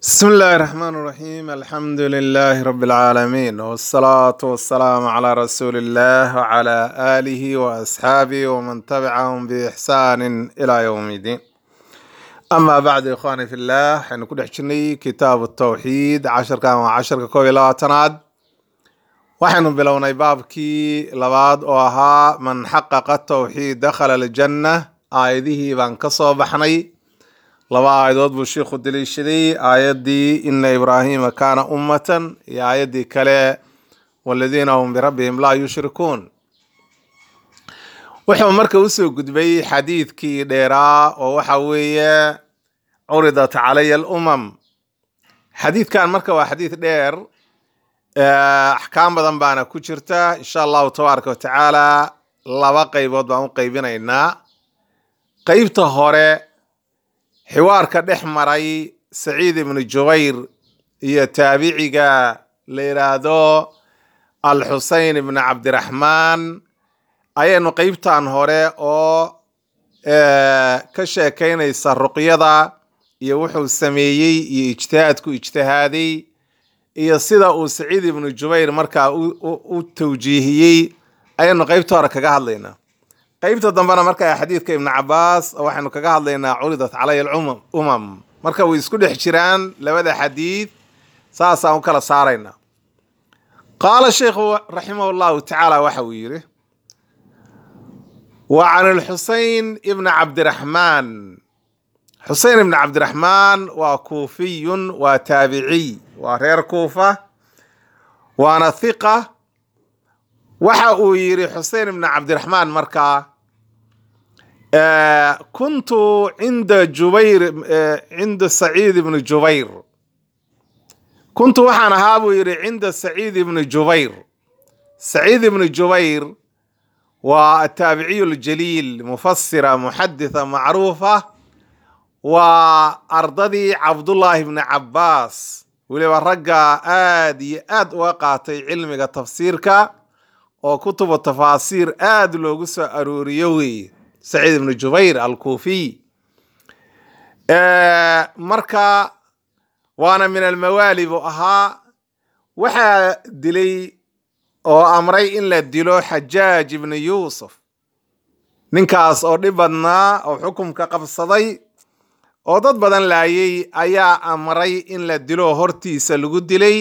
بسم الله الرحمن الرحيم الحمد لله رب العالمين والصلاة والسلام على رسول الله وعلى آله وأصحابه ومن تبعهم بإحسان إلى يوم الدين أما بعد إخواني في الله حين كل حجني كتاب التوحيد عشر كان وعشر كوي لا تناد وحين بلوني بابكي لباد وها من حقق التوحيد دخل الجنة آيده بان كصوب بحني laba aayadood buu sheikhu daliishaday aayaddii ina ibraahiima kaana ummatan iyo aayaddii kale waladiina hum birabbihim laa yushrikuun wuxuu marka usoo gudbay xadiidkii dheeraa oo waxa weeye curidat calaya alumam xadiidkan marka waa xadiid dheer axkaam badan baana ku jirta insha allahu tabaaraka wa tacaala laba qaybood baan u qaybinaynaa qeybta hore xiwaarka dhex maray saciid ibnu jubayr iyo taabiciga la yidhaahdo alxusein ibnu cabdiraxmaan ayaynu qeybtan hore oo ka sheekaynaysa ruqyada iyo wuxuu sameeyey iyo ijtihaadku ijtihaaday iyo sida uu saciid ibnu jubayr markaa u tawjiihiyey ayaynu qeybta hore kaga hadlaynaa qeybta dambena marka xadiidka ibnu cabaas waxaynu kaga hadlaynaa curidat calaya alumam marka way isku dhex jiraan labada xadiid saasaan u kala saaraynaa qaala sheikhu raximah llahu tacaala waxa uu yidhi wa can alxusein ibni cabdiraxmaan xusein ibni cabdiraxmaan waa kuufiyun waa taabiciy waa reer kuufa waana hiqa waxa uu yidhi xusein ibni cabdiraxmaan markaa kuntu cinda jubayr cinda saciid ibni jubayr kuntu waxaan ahaa buu yidhi cinda saciid ibni jubayr saciid ibni jubayr waa ataabiciyu ljaliil mufasira muxaditha macruufa waa ardadii cabdullaahi ibni cabbaas weliba ragga aad iyo aad uga qaatay cilmiga tafsiirka oo kutubu tafaasiir aad loogu soo arooriyo weeye saciid ibnu jubayr alkuufiy marka waana min almawaali buu ahaa waxaa dilay oo amray in la dilo xajaaj ibnu yuusuf ninkaas oo dhib badnaa oo xukumka qabsaday oo dad badan laayay ayaa amray in la dilo hortiisa lagu dilay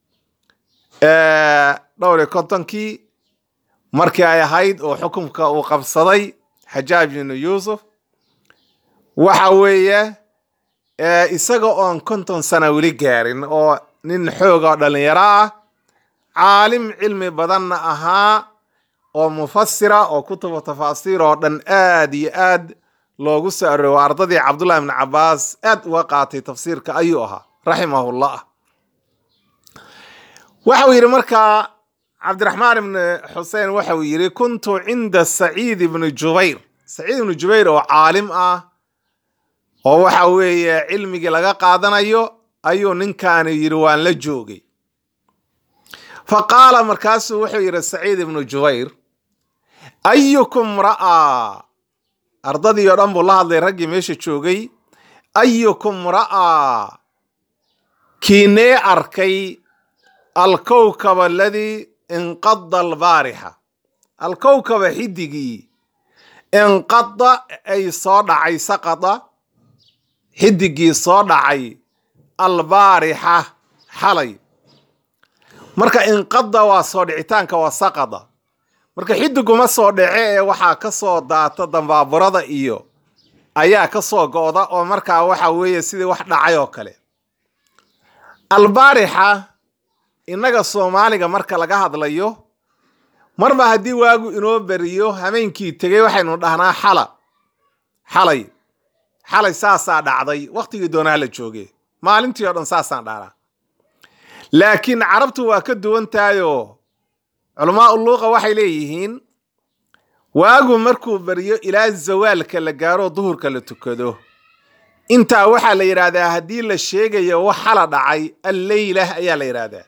dhowr iyo kontonkii markii ay ahayd oo xukumka uu qabsaday xajaaj ibnu yuusuf waxa weeye isaga oon konton sana weli gaarin oo nin xoog oo dhalinyaro ah caalim cilmi badanna ahaa oo mufasira oo kutubu tafaasiir oo dhan aad iyo aad loogu soo arooro ardadii cabdullahi ibni cabaas aad uga qaatay tafsiirka ayuu ahaa raximahullah waxa uu yidhi markaa cabdiraxmaan ibni xusein waxa uu yidhi kuntu cinda saciid ibni jubayr saciid ibnu jubayr oo caalim ah oo waxa weeye cilmigii laga qaadanayo ayuu ninkaani yidhi waan la joogay fa qaala markaasuu wuxuu yidhi saciid ibnu jubayr ayukum ra'aa ardadii oo dhan buu la hadlay raggii meesha joogay ayukum ra'aa kiinee arkay alkowkab aladii inqada albaarixa alkowkaba xidigii inqada ay soo dhacay saqada xidigii soo dhacay albaarixa xalay marka inqada waa soo dhicitaanka waa saqada marka xidiguma soo dhace ee waxaa ka soo daata dambaaburada iyo ayaa ka soo go'da oo markaa waxa weeye sidii wax dhacay oo kale albaarixa innaga soomaaliga marka laga hadlayo marba haddii waagu inoo beriyo hameenkii tegey waxaynu dhahnaa xala xalay xalay saasaa dhacday wakhtigii doonaa la jooge maalintii oo dhan saasaan dhahnaa laakiin carabtu waa ka duwan tahayoo culamaa uluuqa waxay leeyihiin waagu markuu beriyo ilaa zawaalka la gaaro duhurka la tukado intaa waxaa la yidhaahdaa haddii la sheegayo wax xala dhacay alleylah ayaa la yidhaahdaa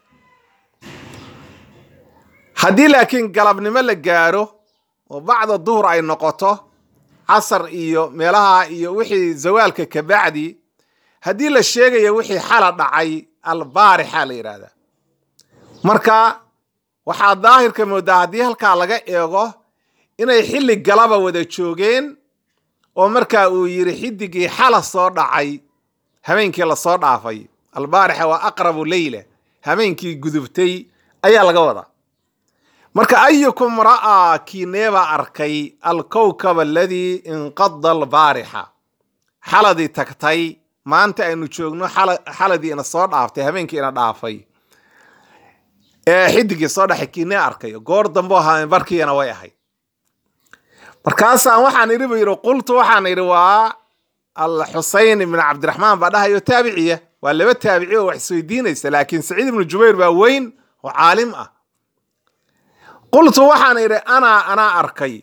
haddii laakiin galabnimo la gaaro oo bacda duhur ay noqoto casar iyo meelaha iyo wixii zawaalka kabacdi haddii la sheegaya wixii xala dhacay albaarixa la yidhaahdaa marka waxaa daahirka moodaa haddii halkaa laga eego inay xilli galaba wada joogeen oo markaa uu yidhi xidigii xala soo dhacay habeenkii lasoo dhaafay albaarixa waa aqrabu leyla habeenkii gudubtay ayaa laga wadaa marka ayukum ra'aa kiineebaa arkay alkowkab aladii inqada albaarixa xaladii tagtay maanta aynu joogno xaladii ina soo dhaaftay habeenkii ina dhaafay ee xidigii soo dhaxay kiinee arkay goor dambo ahaa barkiina way ahayd markaasaan waxaan idhi bu yidhi qultu waxaan idhi waa alxuseyn ibn cabdiraxmaan baa dhahayo taabiciya waa laba taabici oo wax isweydiinaysa laakiin saciid ibnu jubayr baa weyn oo caalim ah qultu waxaan idhi anaa anaa arkay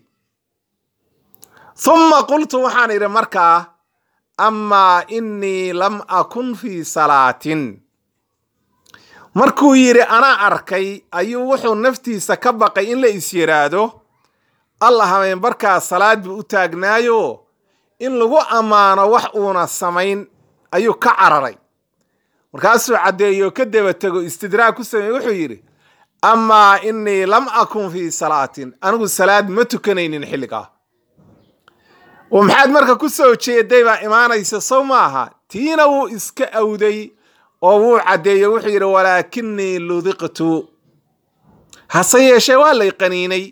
humma qultu waxaan idhi markaa amaa innii lam akun fii salaatin markuu yidhi anaa arkay ayuu wuxuu naftiisa ka baqay in la is yidhaahdo alla habeenbarkaa salaad buu u taagnaayo in lagu ammaano wax uuna samayn ayuu ka cararay markaasuu caddeeyo ka daba tego istidraag ku sameeye wuxuu yidhi amaa innii lam akun fii salaatin anigu salaad ma tukanaynin xilligaa oo maxaad marka ku soo jeeday baa imaanaysa sow ma aha tiina wuu iska awday oo wuu caddeeyo wuxuu yidhi walaakinii ludiqtu hase yeeshee waa lay qaniinay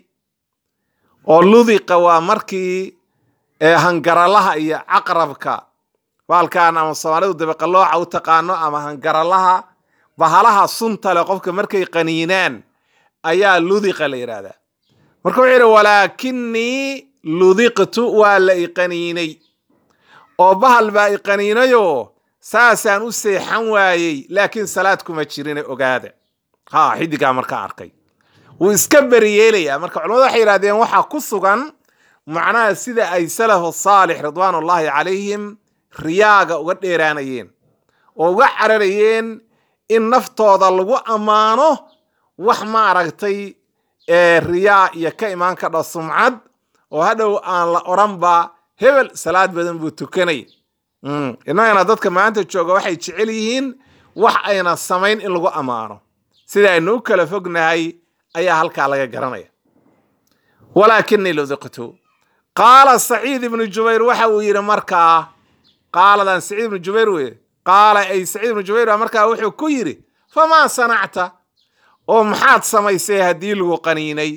oo ludiqa waa markii hangaralaha iyo caqrabka baalkan ama soomaalidu dabiqalooca u taqaano ama hangaralaha bahalaha sunta leh qofka markay qaniinaan ayaa ludiqa la yidhaahdaa marka wuxuu yidhi walaakinii ludiqtu waa la iqaniinay oo bahal baa iqaniinayoo saasaan u seexan waayey laakiin salaad kuma jirine ogaada ha xidigaa markaa arkay wuu iska beriyeelayaa marka culamadu waxay yidhahdeen waxaa ku sugan macnaha sida ay salafu saalix ridwaanullaahi calayhim riyaaga uga dheeraanayeen oo uga cararayeen in naftooda lagu ammaano wax maaragtay riyaa iyo ka imaan kadha sumcad oo hadhow aan la odhanba hebel salaad badan buu tukanay innagana dadka maanta jooga waxay jecel yihiin wax ayna samayn in lagu ammaano sida aynu u kala fognahay ayaa halkaa laga garanaya walaakinii ludiqtu qaala saciid ibnu jubayr waxa uu yidhi markaa qaaladan saciid ibnu jubayr weye qaala ay saciid ibnu jubayr baa markaa wuxuu ku yidhi famaa sanacta oo maxaad samaysay haddii lagu qaniinay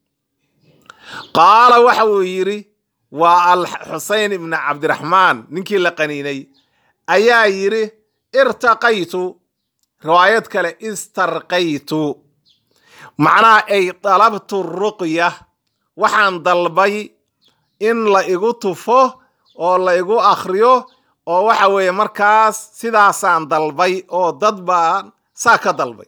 qaala waxa uu yidhi waa alxuseyn ibni cabdiraxmaan ninkii la qaniinay ayaa yidhi irtaqaytu riwaayad kale istarqaytu macnaha ay dalabtu ruqya waxaan dalbay in la igu tufo oo la igu akhriyo oo waxa weeye markaas sidaasaan dalbay oo dad baan saa ka dalbay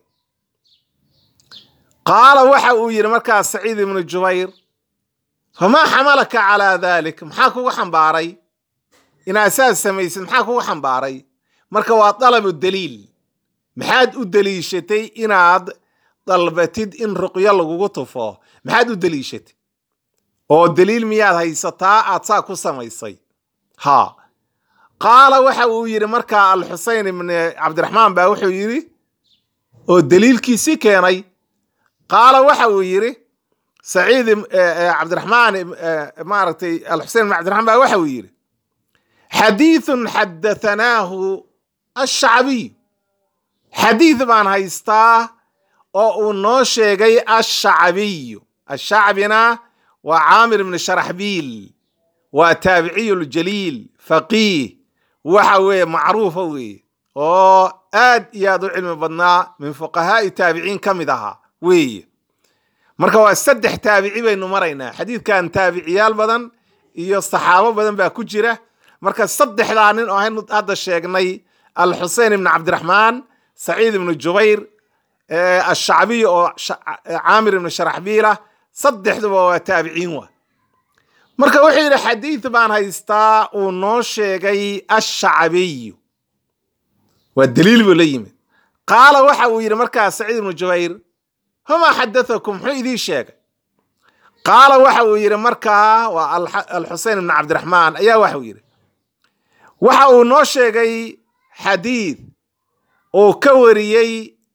qaala waxa uu yidhi markaas saciid ibnu jubayr famaa xamalaka calaa dalik maxaa kugu xambaaray inaad saas samaysid maxaa kugu xambaaray marka waa dalabu daliil maxaad u deliishatay inaad dalbatid in ruqyo lagugu tufo maxaad u deliishatay oo daliil miyaad haysataa aad saa ku samaysay ha qaala waxa uu yidhi markaa alxuseyn ibni cabdiraxmaan baa wuxuu yidhi oo daliilkiisii keenay qaala waxa uu yidhi saciid cabdiraxmaan maaragtay alxusein ibn cabdiraxmaan baa waxa uu yidhi xadiithun xadahanaahu ashacbiy xadiid baan haystaa oo uu noo sheegay ashacbiyu ashacbina waa caamir ibni sharaxbiil waa taabiciyu ljaliil faqiih waxa weeye macruufa weeye oo aad iyo aad u cilmi badnaa min fuqahaa'i taabiciin ka mid ahaa weeye marka waa saddex taabici baynu maraynaa xadiidkan taabiciyaal badan iyo saxaabo badan baa ku jira marka saddexdaa nin oo aynu hadda sheegnay alxusein ibni cabdiraxmaan saciid ibnu jubayr ashacbiy oo caamir ibni sharaxbiila saddexduba waa taabiciin wa marka wuxuu yidhi xadiid baan haystaa uu noo sheegay ashacbiyu waa daliil buu la yimid qaala waxa uu yidhi markaa saciid ibnu jubayr famaa xadatakum muxuu idiin sheegay qaala waxa uu yidhi markaa waa alxusein ibni cabdiraxmaan ayaa waxau yidhi waxa uu noo sheegay xadiid uu ka wariyey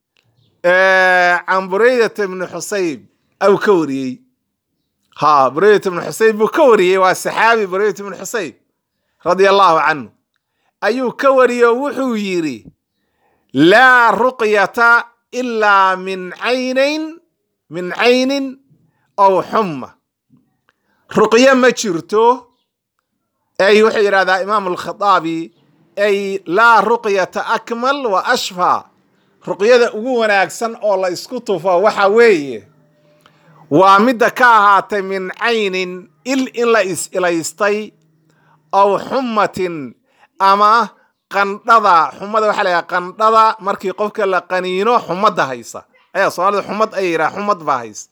can buraydata bni xusayb au ka wariyey ha buraydata bni xusayb buu ka wariyey waa saxaabi buraydata bni xusayb radia allahu canhu ayuu ka wariyey oo wuxuu yidhi laa ruqyata ilaa min caynayn min caynin aw xumma ruqyo ma jirto ay wuxuu yidhahdaa imaam alkhataabi ay laa ruqyata akmal wa ashfa ruqyada ugu wanaagsan oo la isku tufo waxa weeye waa midda ka ahaatay min caynin il in la is-ilaystay aw xummatin ama qandhada xumada waxaa layaha qandhada markii qofka la qaniino xumadda haysa ayaa soomaalida xumad ay yidhaha xumad baa haysa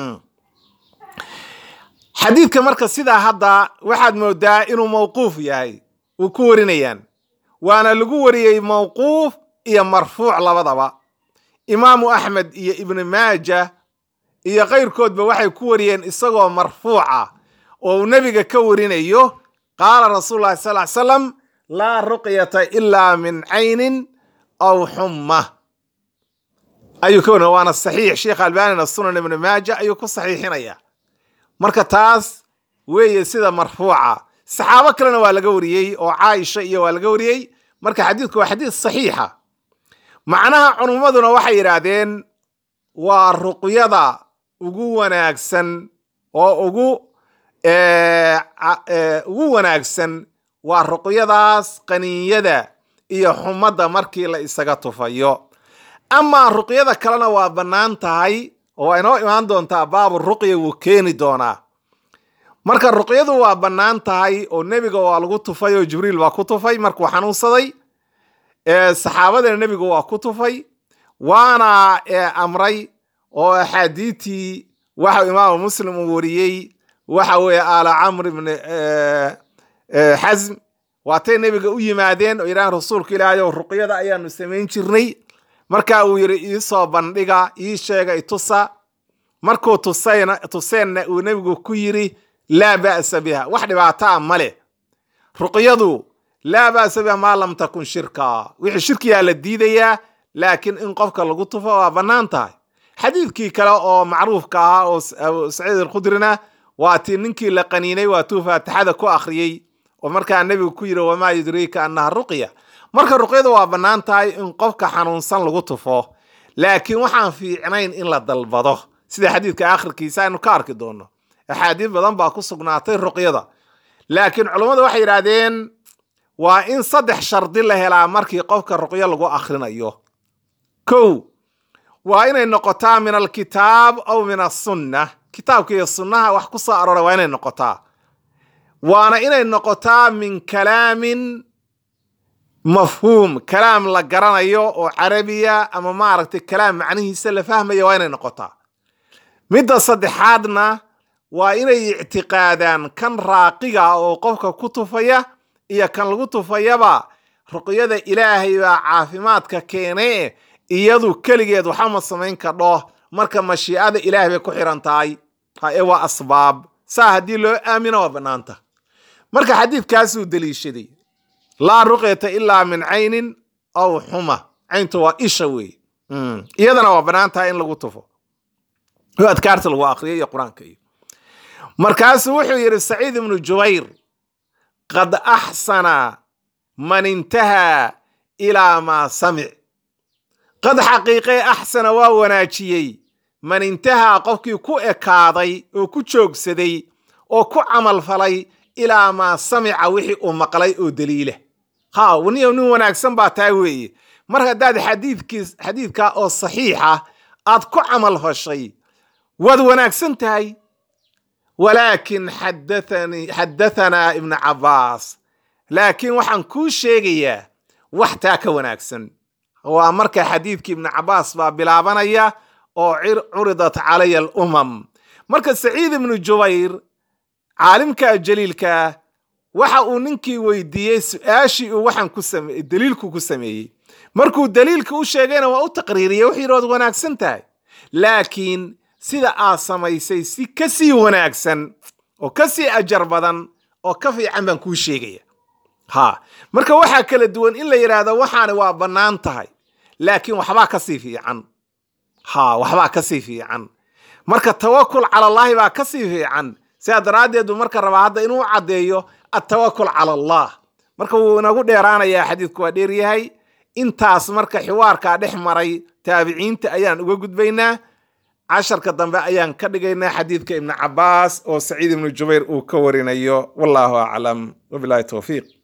xadiidka marka sidaa hadda waxaad moodaa inuu mawquuf yahay uu ku warinayaan waana lagu wariyey mawquuf iyo marfuuc labadaba imaamu axmed iyo ibnu maaja iyo kayrkoodba waxay ku wariyeen isagoo marfuuca oo uu nebiga ka warinayo qaala rasuulu llahi sal ly salam laa ruqyata ilaa min caynin aw xumma ayuu ka warinaya waana saxiix sheekh albanina sunan ibnu maaja ayuu ku saxiixinaya marka taas weeye sida marfuuca saxaabo kalena waa laga wariyey oo caaisha iyo waa laga wariyey marka xadiidku waa xadiid saxiixa macnaha culummaduna waxay yidhaahdeen waa ruqyada ugu wanaagsan oo ugu ugu wanaagsan waa ruqyadaas qaniinyada iyo xumadda markii la isaga tufayo amaa ruqyada kalena waa bannaan tahay oo waa inoo imaan doontaa baabu ruqya wuu keeni doonaa marka ruqyadu waa bannaan tahay oo nebiga waa lagu tufay oo jibriil baa ku tufay markuu xanuunsaday saxaabadana nebiga waa ku tufay waana amray oo axaadiitii waxa imaamu muslim uu wariyey waxa weeye aala camr ibni xasm waatay nebiga u yimaadeen oo yidhahan rasuulka ilaahay ow ruqyada ayaanu samayn jirnay marka uu yidhi iisoo bandhiga ii sheega itusa markuu tusayna tuseenna uu nebigu ku yidhi laa ba'sa biha wax dhibaato a male ruqyadu laa ba'sa biha maa lam takun shirka wixii shirkiyaa la diidayaa laakiin in qofka lagu tufo waa bannaan tahay xadiidkii kale oo macruufka ahaa oo abu saciid alkhudrina waa tii ninkii la qaniinay waa tuu faatixada ku akhriyey oo markaa nebigu ku yidhi wamaa yudriika annaha ruqya marka ruqyadu waa bannaan tahay in qofka xanuunsan lagu tufo laakiin waxaan fiicnayn in la dalbado sida xadiidka akhirkiisa aynu ka arki doono axaadiis badan baa ku sugnaatay ruqyada laakiin culummadu waxay yidhaahdeen waa in saddex shardi la helaa markii qofka ruqyo lagu akhrinayo kow waa inay noqotaa min alkitaab aw min asunna kitaabka iyo sunnaha wax ku soo arooray waa inay noqotaa waana inay noqotaa min kalaamin mafhuum kalaam la garanayo oo carabiya ama maaragtay kalaam macnihiisa la fahmaya waa inay noqotaa midda saddexaadna waa inay ictiqaadaan kan raaqiga oo qofka ku tufaya iyo kan lagu tufayaba ruqyada ilaahay baa caafimaadka keene iyadu keligeed waxama samayn kadho marka mashiicada ilaahay bay ku xiran tahay hae waa asbaab saa haddii loo aamino waa bannaanta marka xadiidkaasuu deliishaday laa ruqyata ilaa min caynin aw xuma cayntu waa isha weeye iyadana waa bannaan tahay in lagu tufo oo adkaarta lagu akriyo iyo qur-aanka iyo markaasuu wuxuu yidhi saciid ibnu jubayr qad axsana man intahaa ilaa maa samic qad xaqiiqee axsana waa wanaajiyey man intahaa qofkii ku ekaaday oo ku joogsaday oo ku camal falay ilaa maa samica wixii uu maqlay oo daliila ha niyo nin wanaagsan baa taa weeye mar haddaad xadiidkiis xadiidkaa oo saxiixa aad ku camal fashay waad wanaagsan tahay walaakin xadathanii xadathanaa ibnu cabbaas laakiin waxaan kuu sheegayaa wax taa ka wanaagsan waa marka xadiidkii ibnu cabbaas baa bilaabanaya oo curidat calaya alumam marka saciid ibnu jubayr caalimka jaliilka waxa uu ninkii weydiiyey su-aashii uu waxaan ku same daliilku ku sameeyey markuu daliilka u sheegayna waa u taqriiriyey wuxuu yidhi waad wanaagsan tahay laakiin sida aad samaysay si ka sii wanaagsan oo ka sii ajar badan oo ka fiican baan kuu sheegaya ha marka waxaa kala duwan in la yidhaahdo waxaani waa bannaan tahay laakiin waxbaa ka sii fiican ha waxbaa ka sii fiican marka tawakul cala allaahi baa ka sii fiican sidaa daraaddeed buu marka rabaa hadda inuu caddeeyo attawakul cala allah marka wuu inagu dheeraanayaa xadiidku waa dheeryahay intaas marka xiwaarkaa dhex maray taabiciinta ayaan uga gudbaynaa casharka dambe ayaan ka dhigaynaa xadiidka ibnu cabaas oo saciid ibnu jubayr uu ka warinayo wallahu aclam wabilahi towfiiq